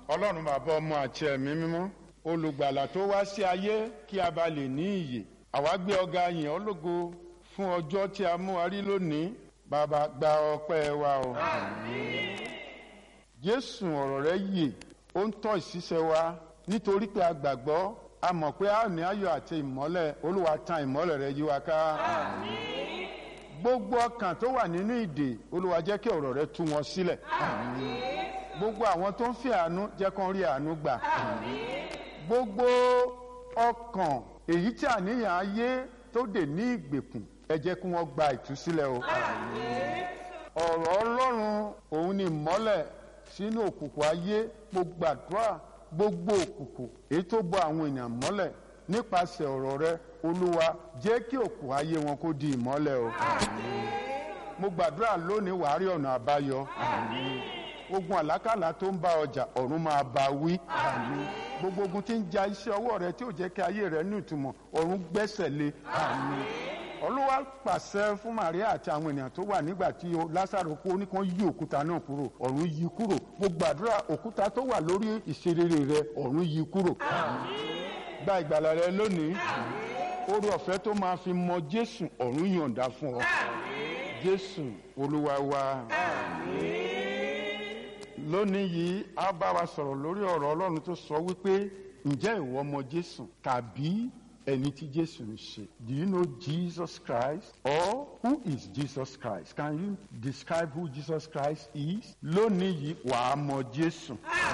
ọlọ́run bàbá ọmọ àti ẹ̀mí mímọ́ olùgbàlà tó wá sí ayé kí a bá lè ní ìyè àwa gbé ọ̀gá yìn ọ́ lógo fún ọjọ́ tí a mú wa rí lónìí bàbá gba ọpẹ́ wa o. jésù ọ̀rọ̀ rẹ yè ó ń tọ́ ìṣiṣẹ́ wa nítorí pé a gbàgbọ́ a mọ̀ pé a ní ayọ̀ àti ìmọ́lẹ̀ olúwa tan ìmọ́lẹ̀ rẹ yí wa ká. gbogbo ọkàn tó wà nínú ìdè olúwa jẹ́ kí ọ̀rọ̀ rẹ tú wọn sílẹ̀. gbogbo àwọn tó ń fi àánú jẹ́ kó rí àánú gbà. gbogbo ọkàn èyí tí àníyàn ayé tó dè ní ìgbèkùn ẹ jẹ́ kí wọ́n gba ìtúsílẹ̀ o. ọ̀rọ̀ ọlọ́run òun ni ìmọ́lẹ̀ sínú òkùnkùn ayé gbogbo àdúrà gbogbo òkùnkùn èyí tó bọ àwọn èèyàn mọ́lẹ̀ nípasẹ̀ ọ̀rọ̀ rẹ olúwa jẹ́ kí òkùnkùn ayé wọn kó di ìmọ́lẹ̀ o. mo gbàdúrà lónìí wàá rí ọ̀nà àbáyọ. ogun àlákàlà tó ń bá ọjà ọ̀run máa bá wí. gbogbo ogun tí ń ja iṣẹ́ ọwọ́ rẹ tí ò jẹ́ kí ayé rẹ ní ìtumọ̀ ọ̀run gbẹ́sẹ̀ lé. olúwa pàṣẹ fún Màríà àti àwọn ènìyàn tó wà nígbà tí Lásárò kú ní kàn yí òkúta náà kúrò ọ̀run yí kúrò mo gbàdúrà òkúta tó wà lórí ìṣerere rẹ ọ̀run yí kúrò. gba ìgbàlà rẹ lónìí oore ọ̀fẹ́ tó máa fi mọ Jésù ọ̀run yọ̀ǹda fún ọ Jésù Olúwa wa. lónìí yìí a bá wa sọ̀rọ̀ lórí ọ̀rọ̀ Ọlọ́run tó sọ wípé ǹjẹ́ ìwọ mọ Jésù tàbí ẹni tí Jésù ń ṣe. Do you know Jesus Christ or who is Jesus Christ? Can you describe who Jesus Christ is? Lónìí yìí wàá mọ Jésù.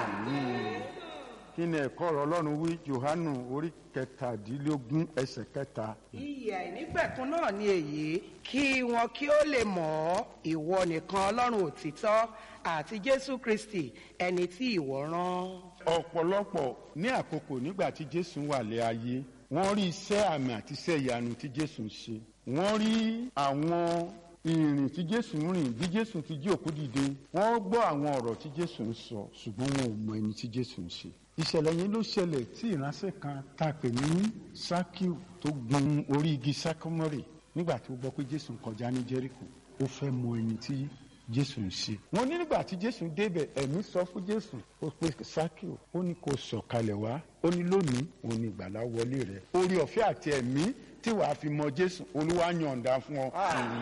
Kí ni ẹ̀kọ́ ọ̀rọ̀ Ọlọ́run wí Jòhánù orí kẹtàdínlógún ẹsẹ̀ kẹta. ìyè àìnípẹ̀kun náà ni èyí kí wọn kí ó lè mọ̀ ọ́ ìwọ nìkan Ọlọ́run òtítọ́ àti Jésù Kristi ẹni tí ìwọ rán. Ọ̀pọ̀lọpọ̀ ní àkókò nígbà tí Jésù wà lé ayé wọ́n rí iṣẹ́ àmì àti iṣẹ́ ìyanu tí Jésù ń ṣe wọ́n rí àwọn ìrìn tí Jésù ń rìn bí Jésù ti jí òkú dìde wọ́n gbọ́ àwọn ọ̀rọ̀ tí Jésù ń sọ ṣùgbọ́n wọn ò mọ ẹni tí Jésù ń ṣe ìṣẹ̀lẹ̀ yẹn ló ṣẹlẹ̀ tí ìránṣẹ́ kan tá a pè ní Sákíù tó gun orí igi sákọ́mọ́rì nígbà tí ó gbọ́ pé Jésù ń kọjá ní Jẹ́ríkò ó fẹ́ mọ ẹni tí Jésù ń ṣe. wọ́n ní nígbà tí Jésù débẹ̀ ẹ̀mí sọ fún Jésù ó pe Sákíù ó ní kó sọ̀kalẹ̀ wá ó ní lónìí òun ní ìgbàlá wọlé rẹ̀ orí ọ̀fẹ́ àti ẹ̀mí tí wàá fi mọ Jésù Olúwa yọ̀ǹda fún ọ.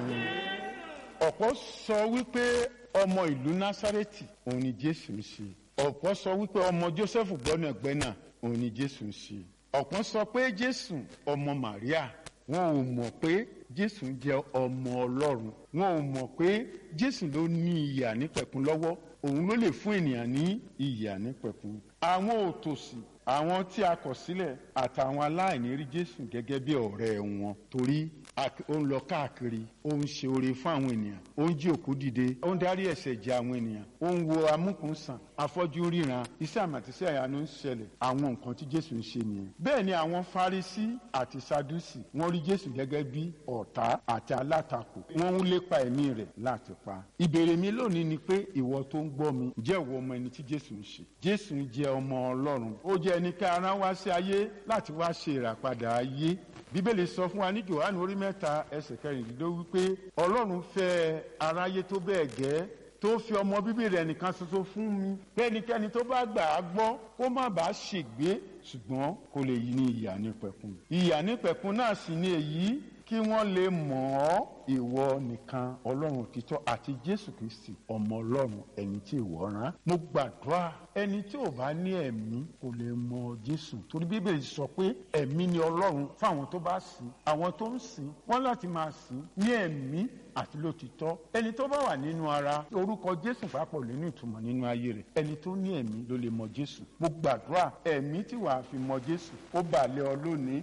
ọ̀pọ̀ sọ wípé ọmọ ìlú Násárẹ́tì òun ni Jésù ń ṣe ọ̀pọ̀ sọ wípé ọmọ Jósẹ́fù gbọ́nàgbẹ́nà òun ni Jésù ń ṣe ọ̀pọ̀ sọ pé Jésù ọmọ Màríà wọn ò mọ̀ pé Jésù jẹ́ ọmọ Ọlọ́run wọn ò mọ̀ pé Jésù ló ní ìyè ànípẹ̀kun lọ́wọ́ òun ló lè fún ènìyàn ní ìyè ànípẹ̀kun àwọn òtòṣì àwọn tí a kọ̀ sílẹ̀ àtàwọn aláìní rí Jésù gẹ́gẹ́ bí ọ̀rẹ́ wọn torí ó ń lọ káàkiri ó ń ṣe oore fún àwọn ènìyàn ó ń jí òkú dìde ó ń dárí ẹ̀ṣẹ̀ jì àwọn ènìyàn ó ń wo amúkùnsàn afọ́jú ríran iṣẹ́ àmàtíṣẹ́ àyànú ń ṣẹlẹ̀ àwọn nǹkan tí Jésù ń ṣe nìyẹn bẹ́ẹ̀ ni àwọn Farisí àti Sadúsì wọ́n rí Jésù gẹ́gẹ́ bí ọ̀tá àti alátakò wọ́n ń lépa ẹ̀mí rẹ̀ láti pa ìbéèrè mi lónìí ni pé ìwọ tó ń gbọ́ mi jẹ́ ìwọ ọmọ ẹni tí Jésù ń ṣe Jésù jẹ́ ọmọ Ọlọ́run ó jẹ́ ẹni ká ara wá sí ayé láti wá ṣe ìràpadà ayé bíbélì sọ fún wa ní Jòhánù orí mẹ́ta ẹsẹ̀ kẹrìndínlógún wípé Ọlọ́run fẹ́ aráyé tó bẹ́ẹ̀ gẹ́ tó fi ọmọ bíbí rẹ̀ nìkan ṣoṣo fún mi kẹ́nikẹ́ni tó bá gbà á gbọ́ kó má bàa ṣègbé ṣùgbọ́n kó lè yí ní ìyà nípẹ̀kun ìyà nípẹ̀kun náà sì ni èyí kí wọ́n lè mọ̀ ọ́ ìwọ nìkan ọlọ́run òtítọ́ àti jésù kristi ọmọ ọlọ́run ẹni tí ìwọ rán. mo gbàdúrà ẹni tí ò bá ní ẹ̀mí kò lè mọ jésù torí bíbélì sọ pé ẹ̀mí ni ọlọ́run fáwọn tó bá sìn àwọn tó ń sìn wọ́n láti máa sìn ní ẹ̀mí àti lótìtọ́ ẹni tó bá wà nínú ara orúkọ jésù papọ̀ nínú ìtumọ̀ nínú ayé rẹ̀ ẹni tó ní ẹ̀mí ló lè mọ jésù mo gbàdúrà ẹ̀mí tí wàá fi mọ jésù ó bà lé ọ lónìí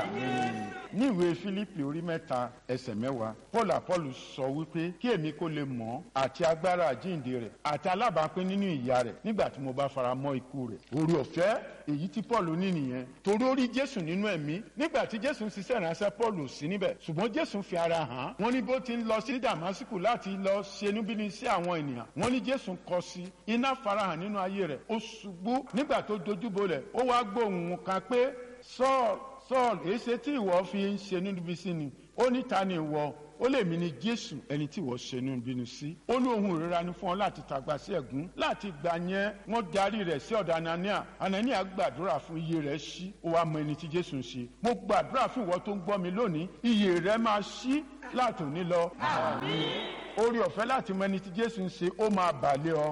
àmín ní ìwé fílípì orí mẹ́ta ẹsẹ̀ mẹ́wàá paul apollo sọ wípé kí èmi kó lè mọ̀ àti agbára àjíǹde rẹ̀ àti alábàápín nínú ìyà rẹ̀ nígbà tí mo bá fara mọ́ ikú rẹ̀ orí ọ̀fẹ́ èyí tí paul ní nìyẹn torí ó rí jésù nínú ẹ̀mí nígbà tí jésù ń ṣiṣẹ́ ìránṣẹ́ paul ò sí níbẹ̀ ṣùgbọ́n jésù fi ara hàn wọ́n ní bó ti ń lọ sí damasku láti lọ ṣe níbíni sí àwọn ènìyàn wọ́n ní jésù kọ sí iná farahàn nínú ayé rẹ̀ ó ṣubú nígbà tó dojúbolẹ̀ ó wá gbóhùn kan pé saul saul èsè tí ìwọ fi ń ṣe níbi sí ni ó ní ta ni ìwọ ó lè mí ní jésù ẹni tí wọ́n ṣe inú bínú sí ó ní ohun ìrora ni fún ọ láti tàgbà sí ẹ̀gún láti gbà yẹn wọ́n darí rẹ̀ sí ọ̀dọ̀ anania anania gbàdúrà fún iye rẹ̀ ṣí ó wá mọ ẹni tí jésù ń ṣe mo gbàdúrà fún ìwọ tó ń gbọ́ mi lónìí iye rẹ̀ máa ṣí látòní lọ orí ọ̀fẹ́ láti mọ ẹni tí jésù ń ṣe ó máa bàlẹ̀ ọ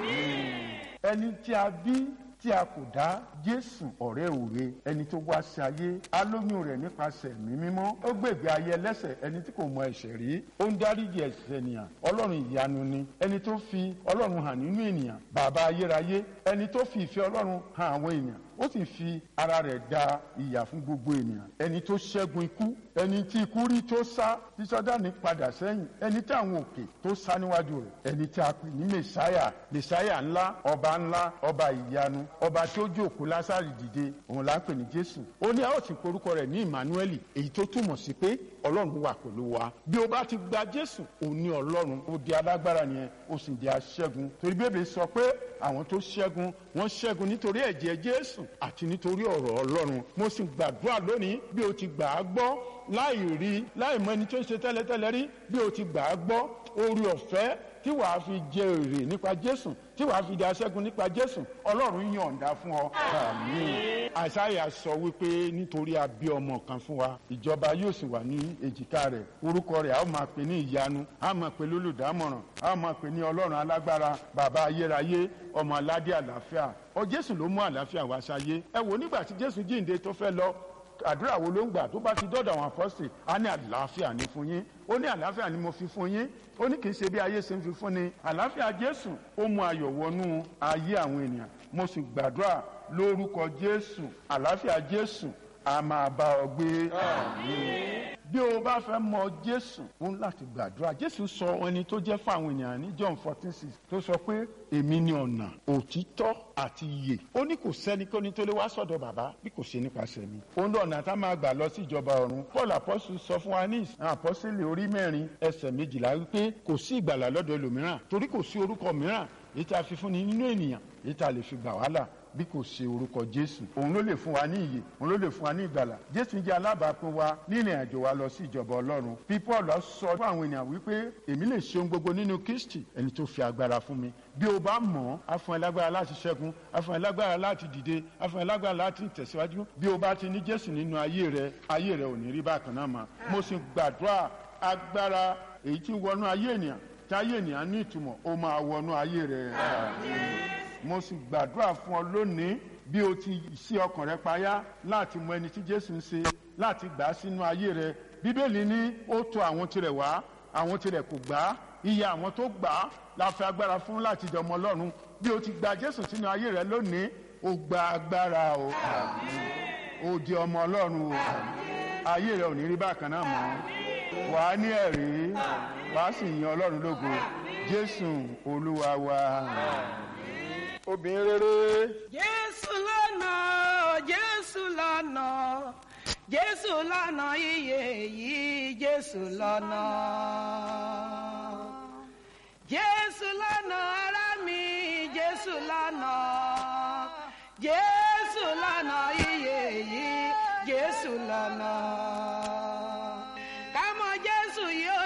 ẹni tí a bí tí a kò dá jésù ọ̀rẹ́ òwe ẹni tó wá sí ayé alóyún rẹ̀ nípasẹ̀ ẹ̀mí mímọ́ ó gbègbè ayé ẹlẹ́sẹ̀ ẹni tí kò mọ ẹ̀ṣẹ̀ rí ó ń dáríjì ẹ̀ṣẹ̀ ènìyàn ọlọ́run ìyanu ni ẹni tó fi ọlọ́run hàn nínú ènìyàn bàbá ayérayé ẹni tó fi ìfẹ́ ọlọ́run hàn àwọn ènìyàn ó sì fi ara rẹ̀ da ìyà fún gbogbo ènìyàn ẹni tó ṣẹ́gun ikú ẹni tí ikú rí tó sá tí sọ́dánì padà sẹ́yìn ẹni tí àwọn òkè tó sá níwájú rẹ̀ ẹni tí a pè ní mẹsáyà mẹsáyà ńlá ọba ńlá ọba ìyanu ọba tó jókòó lásàrì dìde òun là ń pè ní jésù ó ní a ó sì porúkọ rẹ̀ ní emmanuel èyí tó túmọ̀ sí pé ọlọ́run wà pẹ̀lú wa bí o bá ti gba jésù òun ní ọlọ́run ó di alágbára nìyẹn ó sì di aṣẹ́gun torí bébè sọ pé àwọn tó ṣẹ́gun wọ́n ṣẹ́gun nítorí ẹ̀jẹ̀ jésù àti nítorí ọ̀rọ̀ ọlọ́run mo sì gbàdúrà lónìí bí o ti gbà á gbọ́ láì rí láì mọ ẹni tó ń ṣe tẹ́lẹ̀tẹ́lẹ̀ rí bí o ti gbà á gbọ́ orí ọ̀fẹ́ tí wàá fi jẹ èrè nípa jésù tí wàá fi di aṣẹ́gun nípa jésù ọlọ́run yọ̀ǹda fún ọ. àmín. àṣàyà sọ wípé nítorí a bí ọmọ kan fún wa ìjọba yóò sì wà ní èjìká rẹ̀ orúkọ rẹ̀ a ó máa pè ní ìyanu a máa pè lólùdámọ̀ràn a máa pè ní ọlọ́run alágbára bàbá ayérayé ọmọ aládé àlàáfíà ọ jésù ló mú àlàáfíà wá sáyé ẹ wò nígbà tí jésù jíǹde tó fẹ́ lọ àdúrà wo ló ń gbà tó bá ti dọ́dọ̀ àwọn apọ́sì á ní àlàáfíà ní fún yín ó ní àlàáfíà ni mo fi fún yín ó ní kì í ṣe bí ayé ṣe ń fi fún ni àlàáfíà jésù ó mú ayọ̀ wọnú ayé àwọn ènìyàn mo sì gbàdúrà lórúkọ jésù àlàáfíà jésù a máa bá ọ gbé bí o bá fẹ́ mọ jésù ó ń láti gbàdúrà jésù sọ ẹni tó jẹ́ fún àwọn ènìyàn ní john fourteen six tó sọ pé èmi ni ọ̀nà òtítọ́ àti ìyè ó ní kò sẹ́nikẹ́ni tó lè wá sọ̀dọ̀ bàbá bí kò ṣe nípasẹ̀ mi òun lọ́nà tá máa gbà lọ sí ìjọba ọ̀run paul apọ́sù sọ fún wa ní àpọ́sílẹ̀ orí mẹ́rin ẹsẹ̀ méjìlá wípé kò sí ìgbàlà lọ́dọ̀ ẹlòmíràn torí kò sí orúkọ mìíràn èyí tá a fi fúnni nínú ènìyàn èyí tá a lè fi gbà wàhálà bí kò ṣe orúkọ jésù òun ló lè fún wa ní ìyè òun ló lè fún wa ní ìgbàlà jésù jẹ́ alábàápín wa nínú àjò wa lọ sí ìjọba ọlọ́run bí paul sọ fún àwọn ènìyàn wípé èmi lè ṣe ohun gbogbo nínú kristi ẹni tó fi agbára fún mi bí o bá mọ̀ ọ́ á fún ẹ lágbára láti ṣẹ́gun á fún ẹ lágbára láti dìde á fún ẹ lágbára láti tẹ̀síwájú bí o bá ti ní jésù nínú ayé rẹ ayé rẹ ò ní rí bákan náà mọ́ mo sì gbàdúrà agbára èyí tí ń wọnú ayé ènìyàn tí ayé ènìyàn ní ìtumọ̀ ó máa wọnú ayé rẹ mo sì gbàdúrà fún ọ lónìí bí o ti ṣí ọkàn rẹ payá láti mọ ẹni tí jésù ń ṣe láti gbà á sínú ayé rẹ bíbélì ní ó tọ̀ àwọn tirẹ̀ wá àwọn tirẹ̀ kò gbà á iye àwọn tó gbà á la fi agbára fún láti jọmọ ọlọ́run bí o ti gba jésù sínú ayé rẹ lónìí o gba agbára o o di ọmọ ọlọ́run o ayé rẹ ò ní rí bákan náà mọ́ wà á ní ẹ̀rí wà á sì yin ọlọ́run lógo jésù olúwa wa obìnrin rere. jésù lọ́nà jésù lọ́nà jésù lọ́nà iye yìí jésù lọ́nà jésù lọ́nà ara.